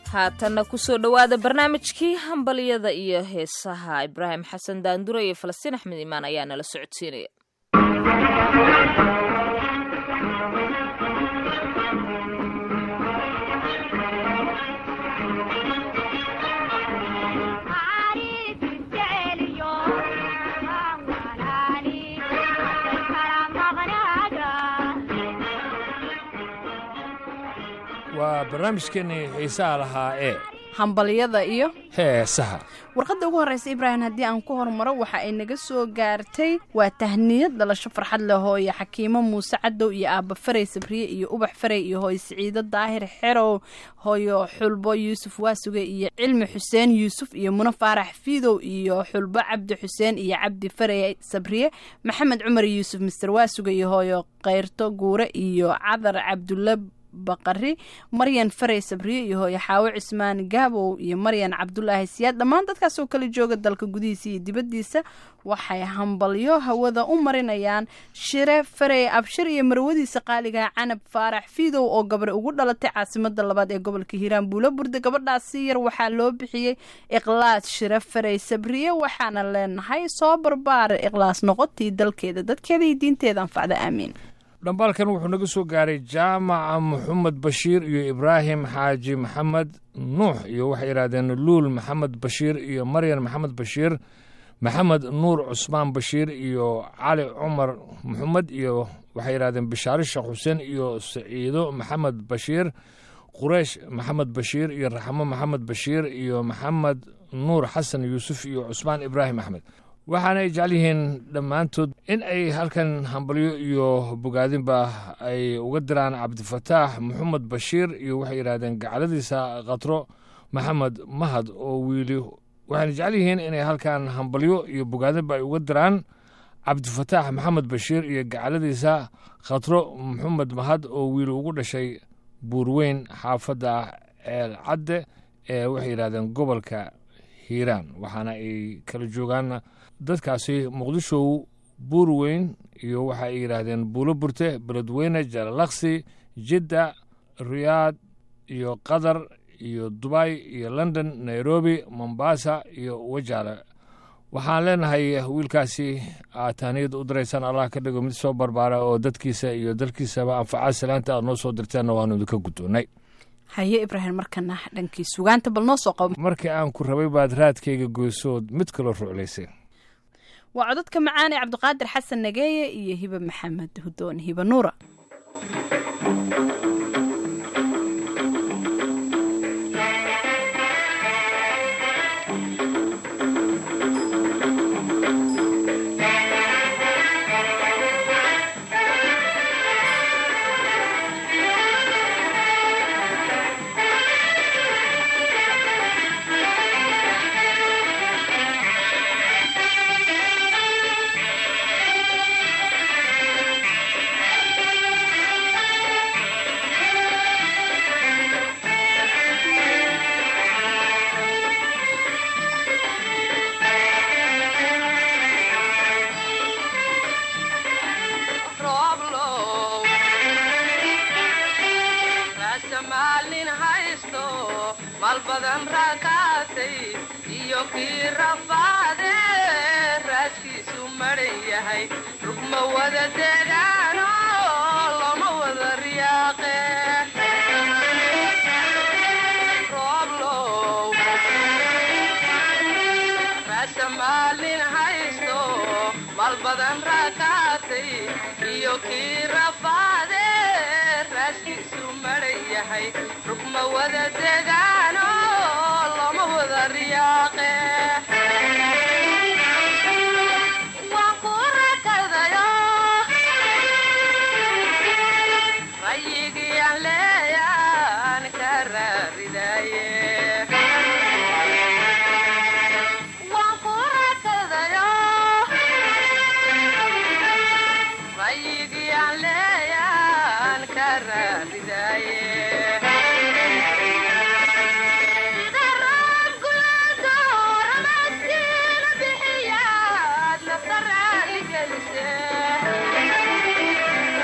haatanna kusoo dhowaada barnaamijkii hambalyada iyo heesaha ibraahim xasan daandure iyo falastiin axmed imaan ayaa nala socodsiinaya waa barnaamijkeennii xiisaha lahaa ee hambalyada iyo heesaha warqadda ugu horreysa ibraahim haddii aan ku hormaro waxa ay naga soo gaartay waa tahniyad dhalasho farxad leh hooyo xakiimo muuse cadow iyo aabba farey sabriye iyo ubax farey iyo hooyo siciido daahir xerow hooyo xulbo yuusuf waasuge iyo cilmi xuseen yuusuf iyo muno faarax fiidow iyo xulbo cabdi xuseen iyo cabdi farey sabriye maxamed cumar yuusuf mister waasuge iyo hooyo keyrto guure iyo cadar cabdulla baqari maryan farey sabriye iyo hooyo xaawo cismaan gaabow iyo maryan cabdulaahi siyaad dhammaan dadkaas oo kala jooga dalka gudihiisa iyo dibaddiisa waxay hambalyo hawada u marinayaan shire farey abshir iyo marwadiisa qaaligaha canab faarax fiidow oo gabar ugu dhalatay caasimada labaad ee gobolka hiiraan buulo burde gabadhaasi yar waxaa loo bixiyey ikhlaas shire farey sabriye waxaana leenahay soo barbaara ikhlaas noqotii dalkeeda dadkeeda iyo diinteeda anfacda aamiin dhambaalkan wuxuu naga soo gaaray jaamaca maxamed bashiir iyo ibraahim xaaji maxamed nuux iyo waxay yidhahdeen luul maxamed bashiir iyo maryan maxamed bashiir maxamed nuur cusmaan bashiir iyo cali cumar maxamed iyo waxay yidhahdeen bishaare sheekh xuseen iyo saciido maxamed bashiir qureysh maxamed bashiir iyo raxmo maxamed bashiir iyo maxamed nuur xasan yuusuf iyo cusmaan ibraahim axmed waxaana ay jecel yihiin dhammaantood in ay halkan hambalyo iyo bogaadinba ay uga diraan cabdifataax maxamed bashiir iyo waxay yidhahdeen gacaladiisa khatro maxamed mahad oo wiili waxayna jecel yihiin inay halkan hambalyo iyo bogaadinba ay uga diraan cabdifataax maxamed bashiir iyo gacaladiisa khatro maxamed mahad oo wiili ugu dhashay buurweyn xaafadda ceel cadde ee waxay yidhahdeen gobolka hiiraan waxaana ay kala joogaan dadkaasi muqdishow buurweyn iyo waxa ay yidhaahdeen buulo burte beledweyne jalalaqsi jidda riyaad iyo qatar iyo dubay iyo london nairobi mombasa iyo wajaale waxaan leenahay wiilkaasi aad tahniyad u diraysaan allah ka dhigo mid soo barbaara oo dadkiisa iyo dalkiisaba anfaca salaanta aad noo soo dirteenna waanu idinka guddoonnay haye ibraahim markana dhankii sugaanta bal noo soo qabo markii aan ku rabay baad raadkayga goysood mid kaloo ruclaysay waa codadka macaane cabdiqaadir xasan nageeye iyo hibe maxamed hudoon hibe nuura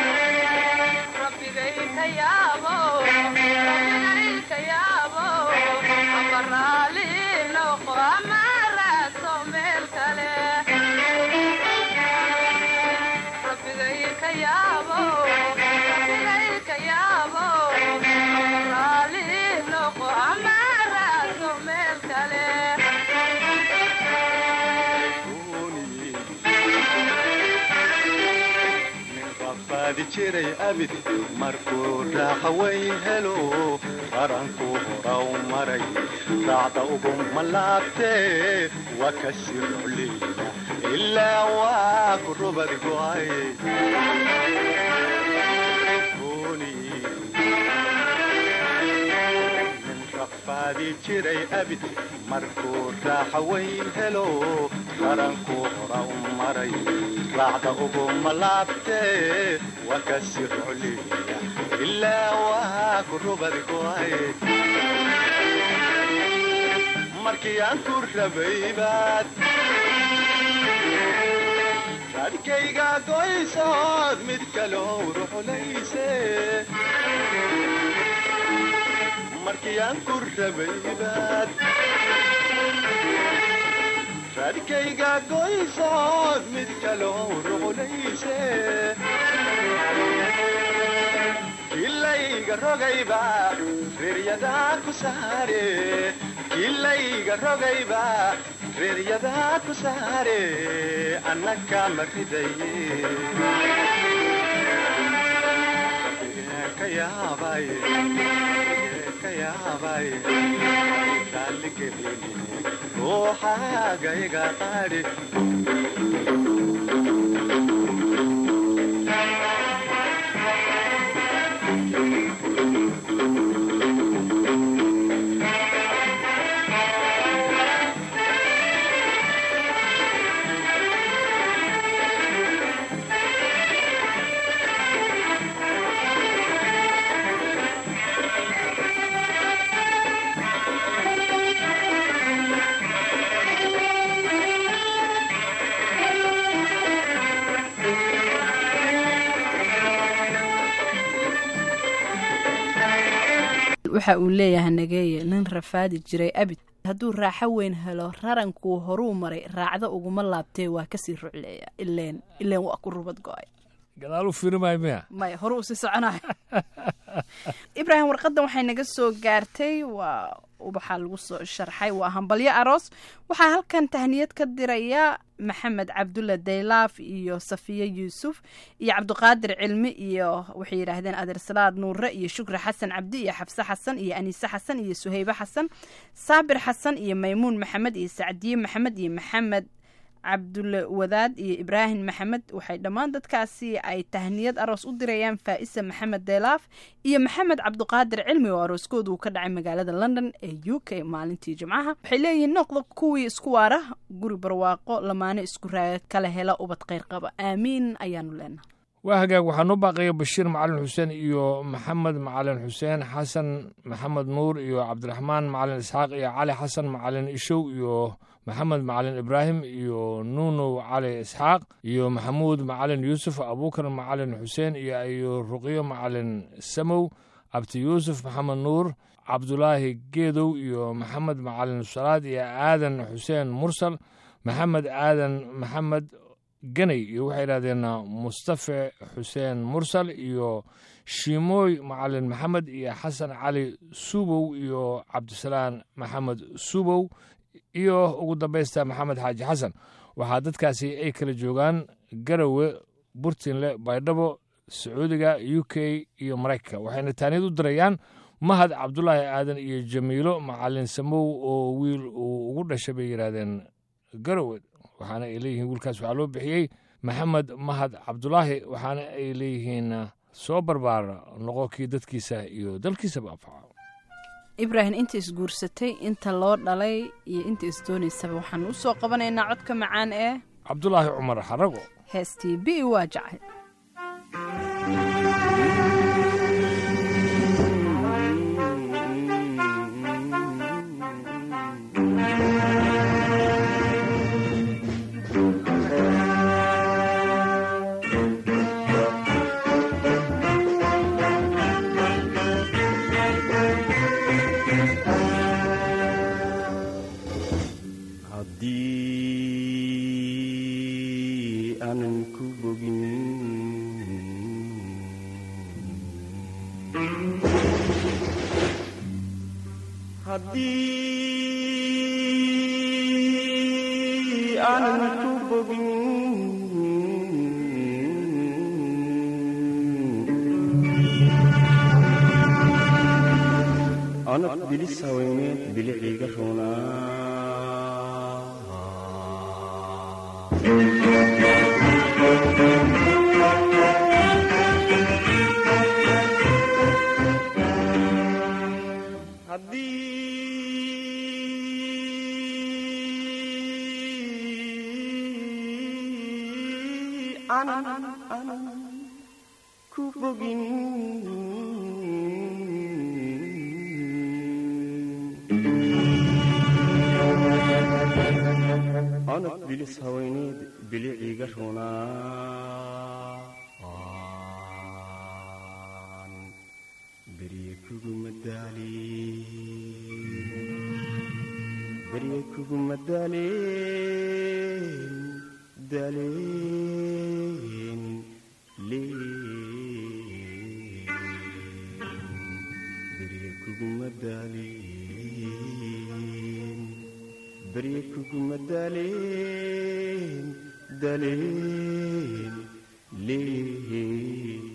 Rabbigay ka yaabo rafaadi jiray abid markuu raaqa weyn helo qaranku horaw maray raacda uguma laabtee waa ka sii rucliya ilaa waa ku rubad go'ay rafaadi jiray abid markuu raaxa weyn helo qaranku hora u maray raacda uguma laabtee waa ka sii rucliya ilaa waa ku rubad go'ay markii aan ku rabaybaad raadkayga goysood mid kaloo ruxulayse markii aan ku rabaybaad raadkayga goysood mid kaloo ruxulayse kilayga rogayba reeryadaa ku saare kilayga rogayba reeryadaa ku saare annaka ma ridaye ka yaabay ka yaabay raalligelini ruuxaaga iga qaadhi waxa uu leeyahay nageeye nin rafaadi jiray abid hadduu raaxo weyn helo rarankuu horuu maray raacda uguma laabtee waa kasii rucleeya ileen ileen waa ku rubad go-ay gadaal u firimaayo miya maya hore uu sii soconayo ibraahim warqadan waxay naga soo gaartay waa ubaxaa lagu soo sharxay waa hambalyo aroos waxaa halkan tahniyad ka diraya maxamed cabdulla daylaaf iyo safiye yuusuf iyo cabdiqaadir cilmi iyo waxay yidhaahdeen adeersalaad nuure iyo shukri xasan cabdi iyo xabse xasan iyo aniise xasan iyo suhaybe xasan saabir xasan iyo maymuun maxamed iyo sacdiye maxamed iyo maxamed cabdulle wadaad iyo ibraahim maxamed waxay dhammaan dadkaasi ay tahniyad aroos u dirayaan faa'isa maxamed deelaaf iyo maxamed cabdiqaadir cilmi oo arooskooda uu ka dhacay magaalada london ee u k maalintii jimcaha waxay leeyihiin noqda kuwii isku waara guri barwaaqo lamaano isku raaga kala hela ubad kheyr qaba aamiin ayaanu leenahay waa hagaag waxaa noo baaqaya bashiir macalin xuseen iyo maxamed macalin xuseen xasan maxamed nuur iyo cabdiraxmaan macalin isxaaq iyo cali xasan macalin ishow iyo maxamed macalin ibraahim iyo nuunow cali isxaaq iyo maxamuud macalin yuusuf abuukar macalin xuseen iyo ruqyo macalin samow abti yuusuf maxamed nuur cabdulaahi geedow iyo maxamed macalin salaad iyo aadan xuseen mursal maxamed aadan maxamed ganay iyo waxay idhahdeen mustafe xuseen mursal iyo shiimooy macalin maxamed iyo xasan cali suubow iyo cabdisalaan maxamed suubow iyo ugu dambaysta maxamed xaaji xasan waxaa dadkaasi ay kala joogaan garowe burtinle baydhabo sacuudiga u k iyo maraykanka waxayna taaniyad u dirayaan mahad cabdulaahi aadan iyo jamiilo macalin samow oo wiil uu ugu dhashay bay yidhaahdeen garowe waxaana ay leeyihiin wiilkaas waxaa loo bixiyey maxamed mahad cabdulaahi waxaana ay leeyihiin soo barbaar noqo kii dadkiisa iyo dalkiisaba anfaca ibraahim inta isguursatay inta loo dhalay iyo inta isdoonaysaba waxaan u soo qabanaynaa codka macaan ee cabdulaahi cumar xarago heestii bi waa jacay haddii aanan ku bogin haddii aanan ku bogin anad bilis haweeneed biliciga runaa haddii aanan aanan ku bogin anad bilis haweeneed biliciga runaa aan berye kuguma daalin berye kuguma daalin daalin leen berye kuguma daalin berye kuguma daalin daalin leen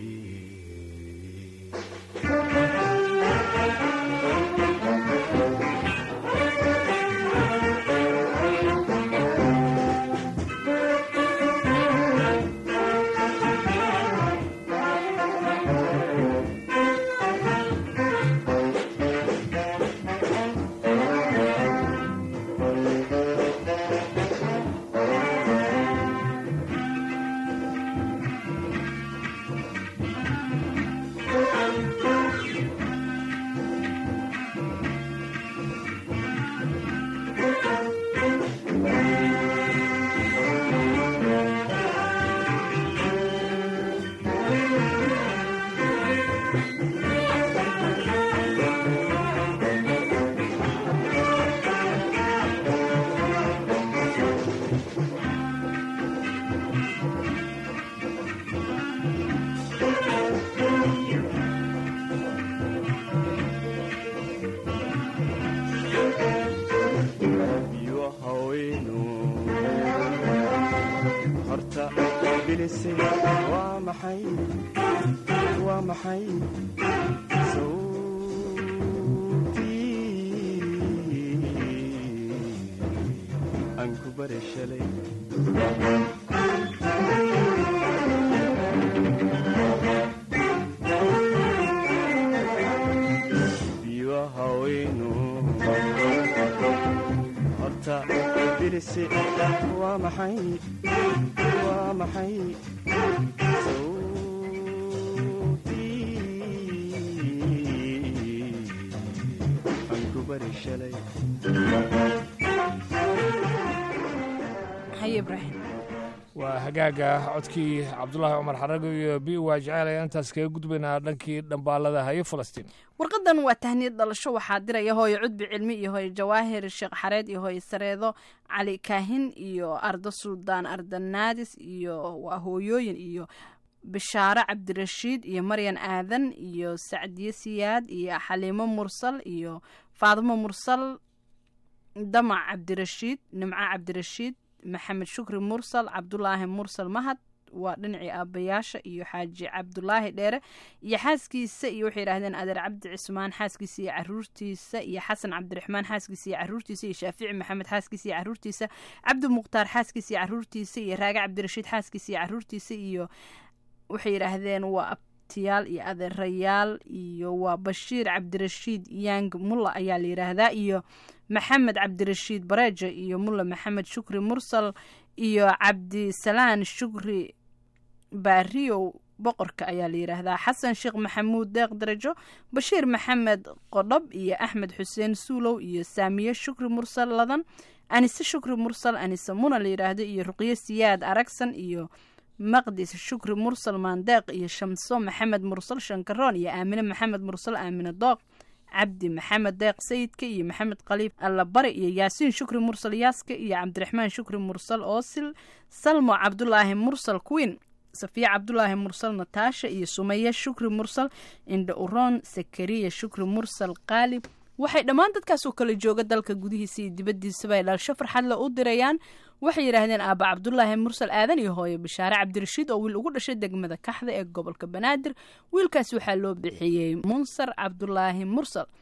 iyo haweenu horta bilisay waa maxay waa maxay sawtii aan ku bare shalay iyo haweenu horta bilisi waa maxay waa maxay sawtii aan ku bari shalay haye ibraahim waa hagaaga codkii cabdulaahi cumar xarago iyo bi waa jecel ayaan intaas kaga gudbaynaa dhankii dhambaalada haye falastiin warqadan waa tahniyad dhalasho waxaa diraya hooyo cudbi cilmi iyo hooyo jawaahir sheekh xareed iyo hooyo sareedo cali kaahin iyo ardo suldaan ardanaadis iyo waa hooyooyin iyo bishaaro cabdirashiid iyo maryan aadan iyo sacdiye siyaad iyo xaliimo mursal iyo faadimo mursal damac cabdirashiid nimco cabdirashiid maxamed shukri mursal cabdulaahi mursal mahad waa dhinacii aabbayaasha iyo xaaji cabdulaahi dheere iyo xaaskiisa iyo waxay yidhahdeen adeer cabdi cismaan xaaskiisa iyo caruurtiisa iyo xasan cabdiraxmaan xaaskiisa iyo caruurtiisa iyo shaafici maxamed xaaskiisa iyo caruurtiisa cabdi mukhtaar xaaskiisa iyo caruurtiisa iyo raage cabdirashiid xaaskiisa iyo caruurtiisa iyo waxay yidhaahdeen waa abtiyaal iyo adeerayaal iyo waa bashiir cabdirashiid yang mulla ayaa la yidhaahdaa iyo maxamed cabdirashiid bareejo iyo mulla maxamed shukri mursal iyo cabdisalaan shukri baariyow boqorka ayaa la yidhaahdaa xasan sheekh maxamuud deeq darajo bashiir maxamed qodhob iyo axmed xuseen suulow iyo saamiye shukri mursal ladan anise shukri mursal anise muna la yidhaahdo iyo ruqyo siyaad aragsan iyo maqdis shukri mursal maandeeq iyo shamso maxamed mursal shankaroon iyo aamine maxamed mursal aamine dooq cabdi maxamed deeq sayidka iyo maxamed khaliif allabari iyo yaasiin shukri mursal yaaska iyo cabdiraxmaan shukri mursal oosil salmo cabdulaahi mursal queen safiya cabdulaahi mursal nataasha iyo sumaya shukri mursal indha uroon sakariya shukri mursal qaalib waxay dhammaan dadkaasoo kala jooga dalka gudihiisa iyo dibaddiisaba ay dhalasho farxadle u dirayaan waxay yidhaahdeen aaba cabdulaahi mursal aadan iyo hooyo bishaare cabdirashiid oo wiil ugu dhashay degmada kaxda ee gobolka banaadir wiilkaas waxaa loo bixiyey munsar cabdulaahi mursal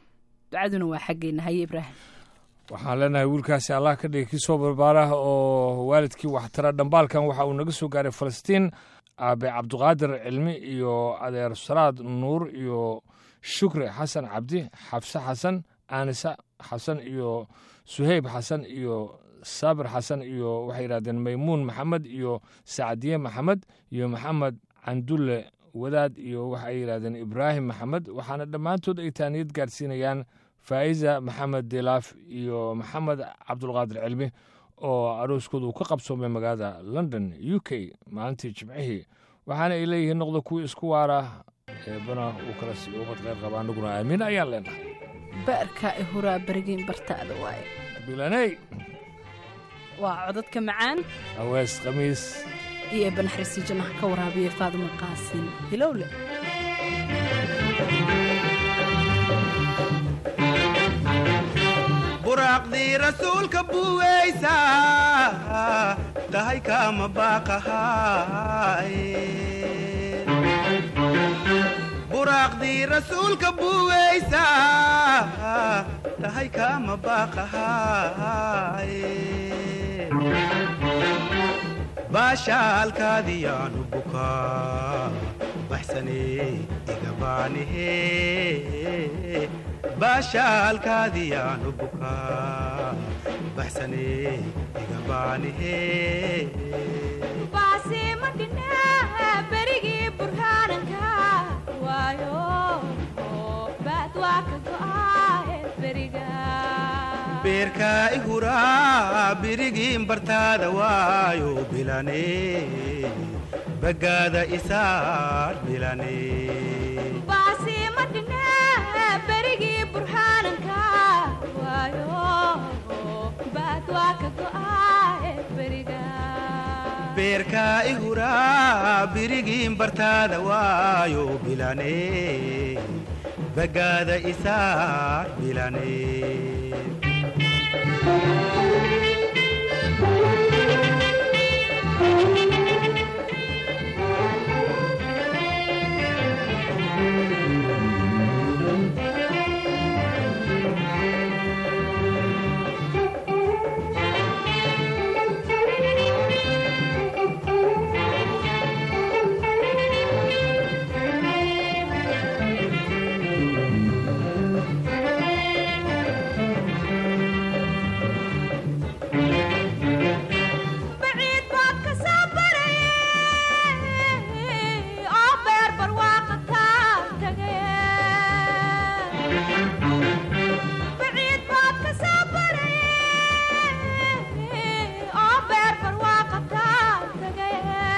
ducaduna waa xaggeena haye ibraahim waxaan leenahay wiilkaasi allah ka dhigay kii soo barbaara oo waalidkii waxtara dhambaalkan waxa uu naga soo gaaray falastiin aabe cabduqaadir cilmi iyo adeer salaad nuur iyo shukri xasan cabdi xabse xasan aanisa xasan iyo suheyb xasan iyo saabir xasan iyo waxay yidhahdeen maymuun maxamed iyo sacdiye maxamed iyo maxamed candulle wadaad iyo waxay yidhahdeen ibraahim maxamed waxaana dhammaantood ay taaniyad gaadhsiinayaan faa'iza maxamed dilaaf iyo maxamed cabdulqaadir cilmi oo arooskooda uu ka qabsoomay magaalada london u k maalintii jimcihii waxaana ay leeyihiin noqda kuwii isku waara eebana uu kala siiyo ummad kheyr qaba anaguna aamiin ayaan leenahay baarkaa i huraa berigiin bartaada waaye bilaney waa codadka macaan awees khamiis iyo eebanaxriisi jannaha ka waraabiya faadimo qaasin hilowle buraaqdii rasuulka buweysa tahay kaama baaqahaay buraaqdii rasuulka buweysa tahay kaama baaqahaay baashaalkaadiyaanu bukaa baxsane igabaanihe baashaalkaadiyaanu bukaa baxsane igabaanihe berigii burhaananka waayo baad waa ka go'aaye beriga beerkaa i huraa birigiin bartaada waayo bilane bagaada isaar bilane baasiima dhine berigii burhaananka waayo baad waa ka go'aaye beriga beerkaa i huraa birigiin bartaada waayo bilane bagaada isaar bilane baciid baad ka soo barayay oo beer barwaaqa kaa tagay baciid baad ka soo barayay oo beer barwaaqa kaa tagay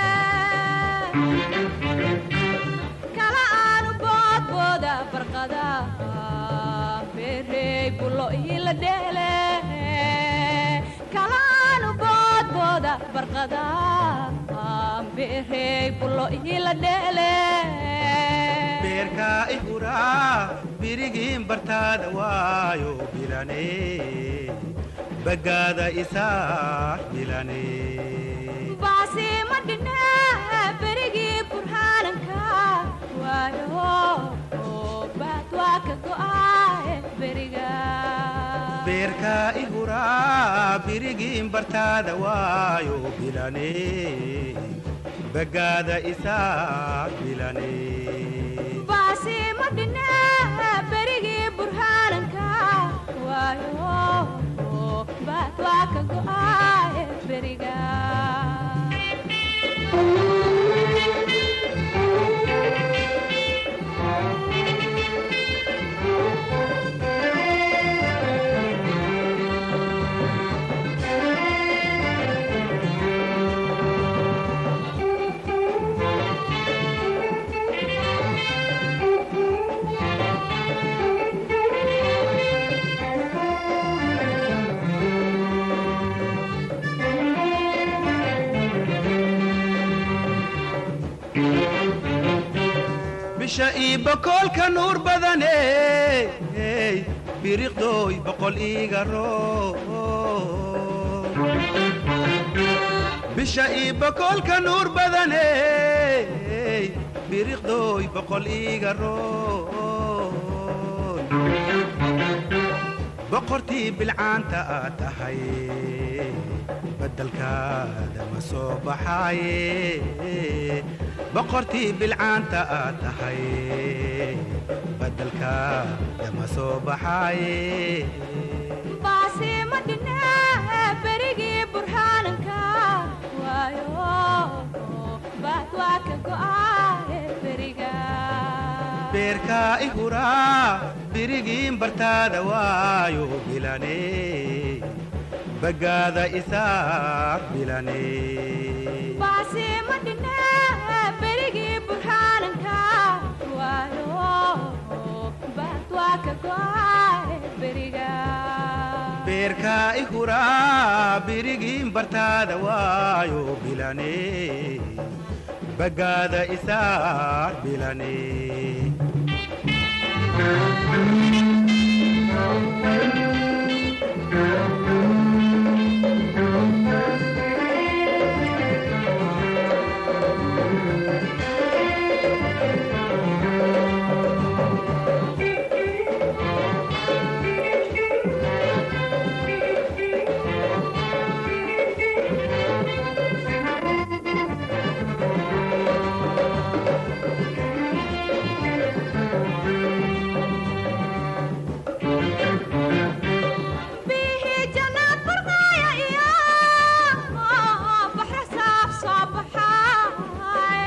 kala aanu boodbooda barqada beerey bulo ila dheele kala aanu boodbooda barqada beerey bulo ila dheele beerkaa i huraa birigiin bartaada waayo bilane bagaada isaar bilane baasiima dhine berigii burhaananka waayo baad waa ka go'aaye beriga beerkaa i huraa birigiin bartaada waayo bilane bagaada isaar bilane baasiima dhine berigii burhaananka waayo baad waa ka go'aaye beriga bisha ii bokoolka nuur badane biriqdooy boqol iiga roo bisha ii bokoolka nuur badane biriqdooy boqol iiga roo boqortii bilcaanta aad tahay beddelkaada ma soo baxaaye boqortii bilcaanta aad tahay beddelkaada ma soo baxaaye baasiima dhine berigii burhaananka waayo baad waa ka go'aaye beriga beerkaa i huraa birigiin bartaada waayo bilane bagaada isaa bilane baasiima dhine berigii burhaananka waayo baad waa ka go'aaye beriga beerkaa i huraa birigiin bartaada waayo bilane bagaada isaa bilane bihii jannaad barqaaya iyo baxra saaf soo baxaaye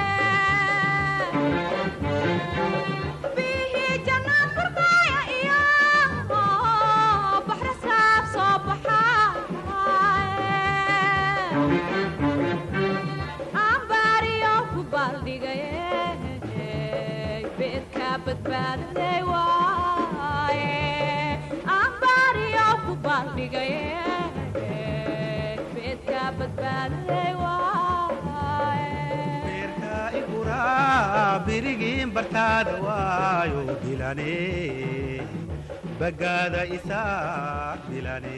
bihii jannaad barqaaya iyo baxra saaf soo baxaaye ambaariyo ku baaldhigaye beedka badbaadaday waaye ambaariyo ku baaldhigaye beedka badbaadaday waaye beerkaa i huraa birigiin bartaada waayo bilane bagaada isaa bilane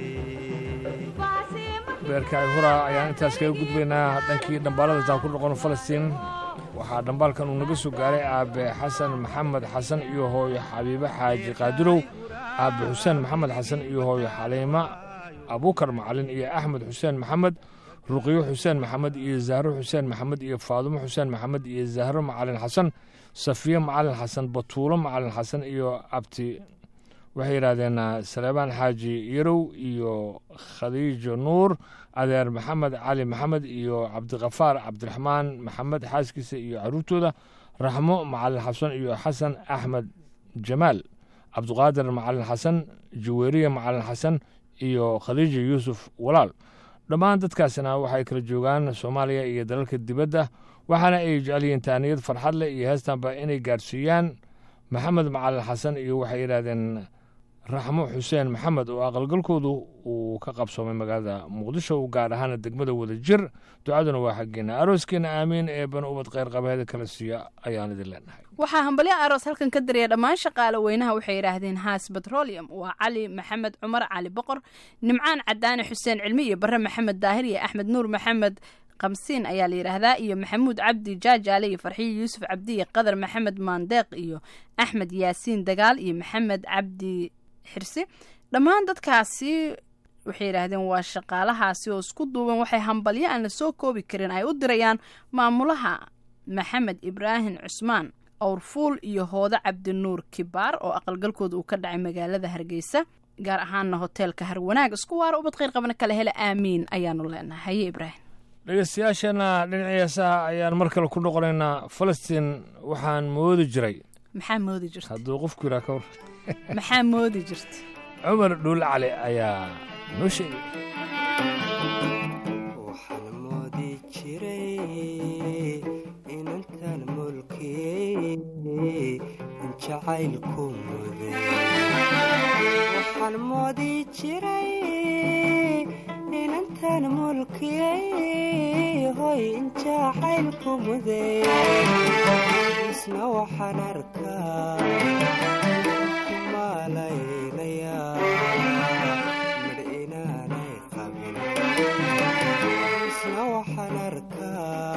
beerkaaci huraa ayaan intaas kaga gudbaynaa dhankii dhambaalada taan ku noqon falastiin waxaa dhambaalkan uu naga soo gaaray aabe xasan maxamed xasan iyo hooyo xabiibe xaaji qaadirow aabe xuseen maxamed xasan iyo hooyo xaliima abuukar macalin iyo axmed xuseen maxamed ruqiyo xuseen maxamed iyo zahro xuseen maxamed iyo faadumo xuseen maxamed iyo zahro macalin xasan safiye macalin xasan batuulo macalin xasan iyo abti waxay yidhaahdeen saleebaan xaaji yarow iyo khadiijo nuur adeer maxamed cali maxamed iyo cabdiqafaar cabdiraxmaan maxamed xaaskiisa iyo caruurtooda raxmo macalin xasan iyo xasan axmed jamaal cabdiqaadir macalin xasan jaweeriye macalin xasan iyo khadiija yuusuf walaal dhammaan dadkaasina waxay kala joogaan soomaaliya iyo dalalka dibadda waxaana ay jecel yihiin taaniyad farxad leh iyo heestanba inay gaadhsiiyaan maxamed macalin xasan iyo waxay yidhaahdeen raxmo xuseen maxamed oo aqalgalkoodu uu ka qabsoomay magaalada muqdisho gaar ahaana degmada wadajir ducaduna waa xaggeena arooskeena aamiin ee banu ubad kheyr qabeeda kala siiya ayaan idin leenahay waxaa hambalyo aroos halkan ka daraya dhammaan shaqaale weynaha waxay yidhaahdeen haas petroleum waa cali maxamed cumar cali boqor nimcaan cadaane xuseen cilmi iyo bare maxamed daahir iyo axmed nuur maxamed kamsiin ayaa la yidhaahdaa iyo maxamuud cabdi jaajaale iyo farxiyo yuusuf cabdi iyo qadar maxamed maandeeq iyo axmed yaasiin dagaal iyo maxamed cabdi xirsi dhammaan dadkaasi waxay yidhaahdeen waa shaqaalahaasi oo isku duuban waxay hambalyo aan la soo koobi karin ay u dirayaan maamulaha maxamed ibraahim cusmaan awrfuul iyo hoodo cabdinuur kibaar oo aqalgalkooda uu ka dhacay magaalada hargeysa gaar ahaana hoteelka harwanaag isku waara ubad kheyr qabana kala hele aamiin ayaanu leenahay haye ibraahim dhegeystayaasheenna dhinacii heesaha ayaan mar kale ku noqonaynaa falastiin waxaan moodi jiray maxaa moodi jirta hadduu qofku yidhaa ka war maxaa moodi jirta cumar dhuul cali ayaa noo sheegay waxaan moodi jiray inantan mulkiyey in jacaylku muday waxaan moodi jiray inantan mulkiyey hoy in jacaylku muday isna waxaan arkaa kumaalaynaya midh inaanay qabin isna waxaan arkaa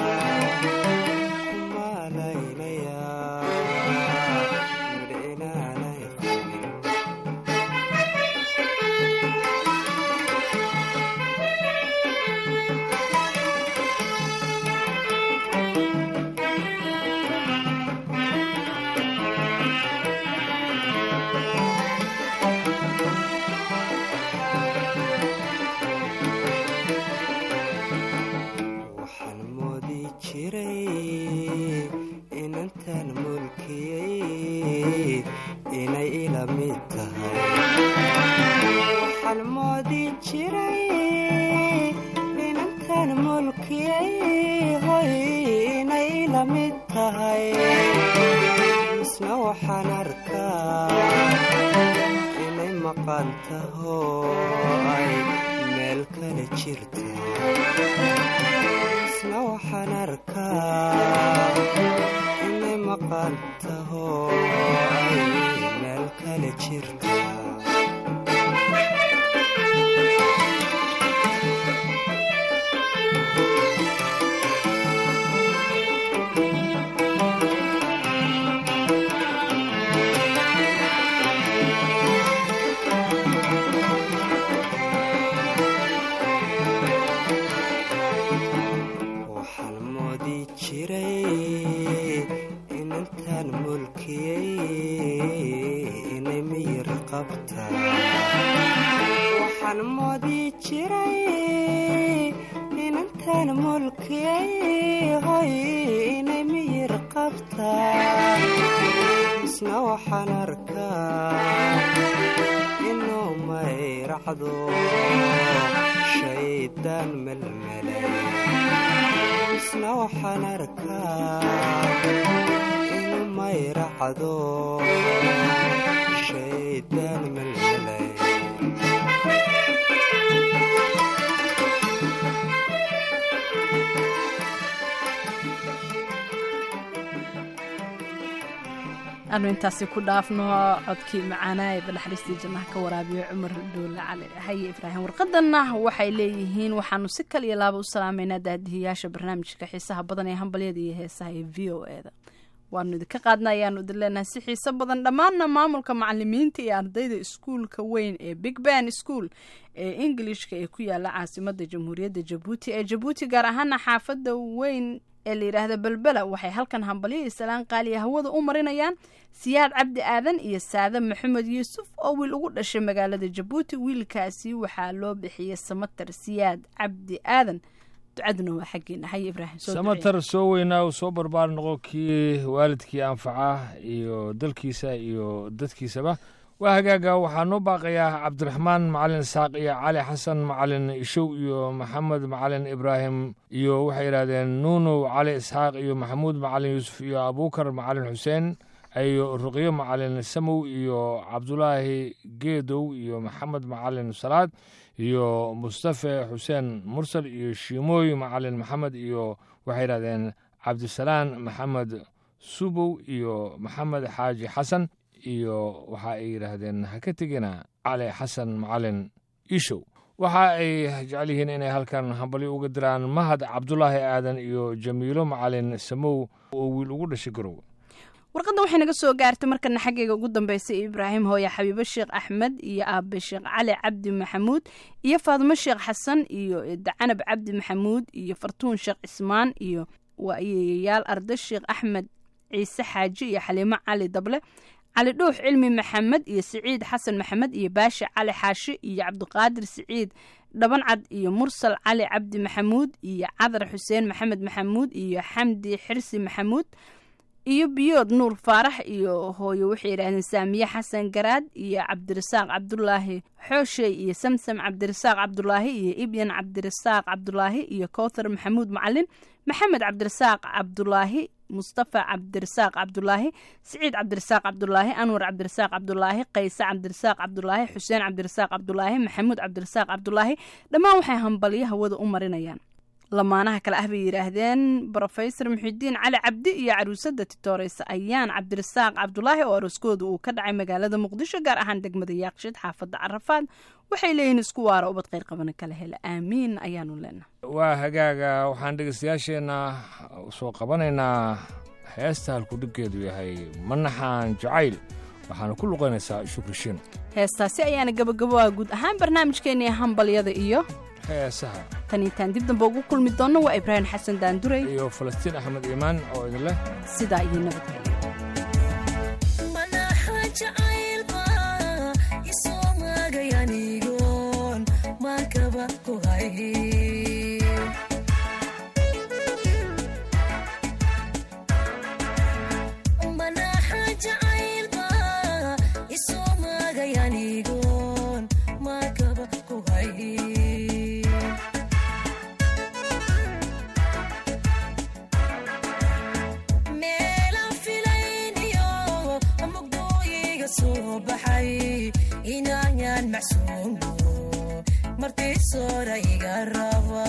kumaalaynaya midh inaanay qabin waxaan moodi jiray inantan mulkiyay hoy inay la mid tahay misna waxaan arkaa inay maqan taho ay meel kale jirta misna waxaan arkaa inay maqan taho ay meel kale jirta waxaan moodi jiray inantan mulkiyay inay miyir qabta waxaan moodi jiray inantan mulkiyay hoy inay miyir qabta isna waxaan arkaa inuu mayracdo shaydaan melmelay isna waxaan arkaa inuu mayracdo shaydaan melmelay aanu intaasi ku dhaafno codkii macaanaa ee banaxariistii jannaha ka waraabiyo cumar dhuule cali haye ibraahim warqadanna waxay leeyihiin waxaanu si kal iyo laaba u salaameynaa daadihiyaasha barnaamijka xiisaha badan ee hambalyada iyo heesaha ee v o e da waanu idinka qaadna ayaanu idin leenahay si xiiso badan dhammaanna maamulka macalimiinta iyo ardayda iskuulka weyn ee big ban school ee ingilishka ee ku yaala caasimada jamhuuriyadda jabuuti ee jabuuti gaar ahaana xaafada weyn ee la yidhaahda belbela waxay halkan hambalyo iyo salaan qaaliya hawada u marinayaan siyaad cabdi aadan iyo saade maxamed yuusuf oo wiil ugu dhashay magaalada jabuuti wiilkaasi waxaa loo bixiyey samatar siyaad cabdi aadan ducaduna waa xaggeena haye ibraahim soo duceey. samatar soo weynaa uu soo barbaar noqo kii waalidkii anfaca iyo dalkiisa iyo dadkiisaba waa hagaaga waxaa noo baaqayaa cabdiraxmaan macalin isaaq iyo cali xasan macalin ishow iyo maxamed macalin ibraahim iyo waxay yidhahdeen nuunow cali isxaaq iyo maxamuud macalin yuusuf iyo abuukar macalin xuseen iyo ruqyo macalin samow iyo cabdulaahi geedow iyo maxamed macalin salaad iyo mustafe xuseen mursal iyo shiimooy macalin maxamed iyo waxay yidhahdeen cabdisalaan maxamed subow iyo maxamed xaaji xasan iyo waxa ay yidhaahdeen ha ka tegina cali xasan macalin ishow waxa ay jecel yihiin inay halkan hambalyo uga diraan mahad cabdulaahi aadan iyo jamiilo macalin samow oo wiil ugu dhashay garow warqadda waxay naga soo gaartay markana xaggayga ugu dambeysay ibraahim hooye xabiibo sheekh axmed iyo aabe sheekh cali cabdi maxamuud iyo faadimo sheekh xasan iyo dacanab cabdi maxamuud iyo fartuun sheekh cismaan iyo waayeeyayaal arda sheekh axmed ciise xaaji iyo xaliimo cali dable cali dhuux cilmi maxamed iyo siciid xasan maxamed iyo baashi cali xaashi iyo cabdiqaadir siciid dhabancad iyo mursal cali cabdi maxamuud iyo cadar xuseen maxamed maxamuud iyo xamdi xirsi maxamuud iyo biyood nuur faarax iyo hooyo waxay yidhahdeen saamiye xasan garaad iyo cabdirasaaq cabdulaahi xooshey iyo samsam cabdirasaaq cabdulaahi iyo ibyan cabdirasaaq cabdulaahi iyo kowthar maxamuud macalin maxamed cabdirasaaq cabdulaahi mustafa cabdirasaaq cabdulaahi siciid cabdirasaaq cabdulaahi anwar cabdirasaaq cabdulaahi qayse cabdirasaaq cabdulaahi xuseen cabdirasaaq cabdulaahi maxamuud cabdirasaaq cabdulaahi dhammaan waxay hambalyo hawada u marinayaan lamaanaha kale ah bay yidhaahdeen brofesor muxidiin cali cabdi iyo caruusada titooreysa ayaan cabdirasaaq cabdulaahi oo arooskooda uu ka dhacay magaalada muqdisho gaar ahaan degmada yaaqshid xaafada carafaad waxay leeyihiin isku waara ubad kheyr qabana kala hela aamiin ayaanu leenahay waa hagaaga waxaan dhegeystayaasheenna soo qabanaynaa heesta halkudhiggeedu yahay manaxaan jacayl waxaana ku luqaynaysaa shukri shin heestaasi ayaana gabagabaa guud ahaan barnaamijkeennii hambalyada iyo heesaha tan intaan dib dambe ugu kulmi doonno waa ibraahim xasan daanduray iyo falastiin axmed iimaan oo idin leh sidaa iyo nabadgelyo manaxa jacaylba isoo maagay anigoon maakaba ku hay manaxa jacaylba isoo maagay anigoon maakaba ku hay meelaan filayniyo mugdooyiga soo baxay inayaan macsuumo martii soora iga raba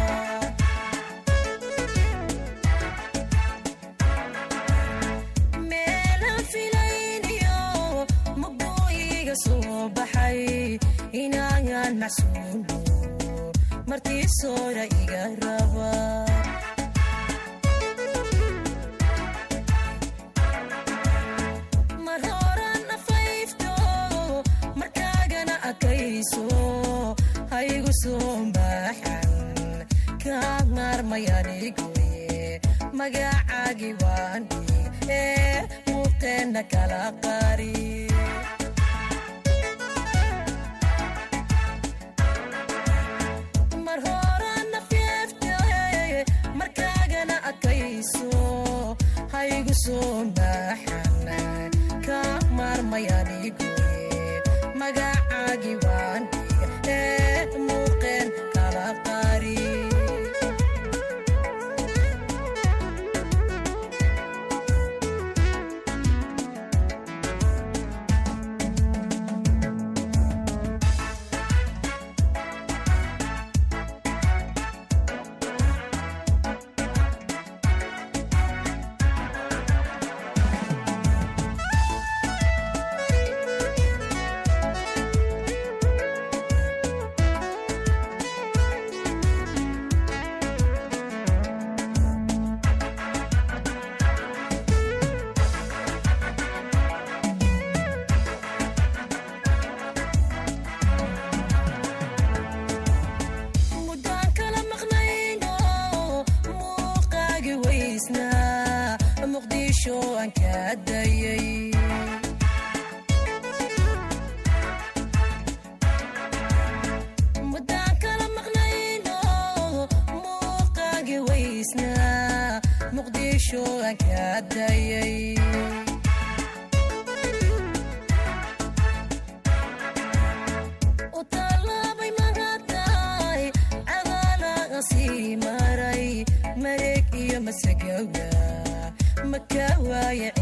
meelaan filayniyo mugdooyiga soo baxay inayaan macsuumo martii soora iga raba mar horan afayfto markaagana akayso haygu soo maaxan kaa maarmayanigoye magacaagi waan dhig ee muuqeenna kala qari mar horan afyeefte markaagana akayso haygu soo maaxan kaa maarmayanigoye magacaagi waan dhig ee muuqeen kala qari muddaan kala maqnayno muuqaagi weysnaa muqdisho aan ka dayay muddaan kala maqnayno muuqaagi weysnaa muqdisho aan ka dayay u tallaabay magataay cadaalaga sii maray mareeg iyo masagawa maka waaye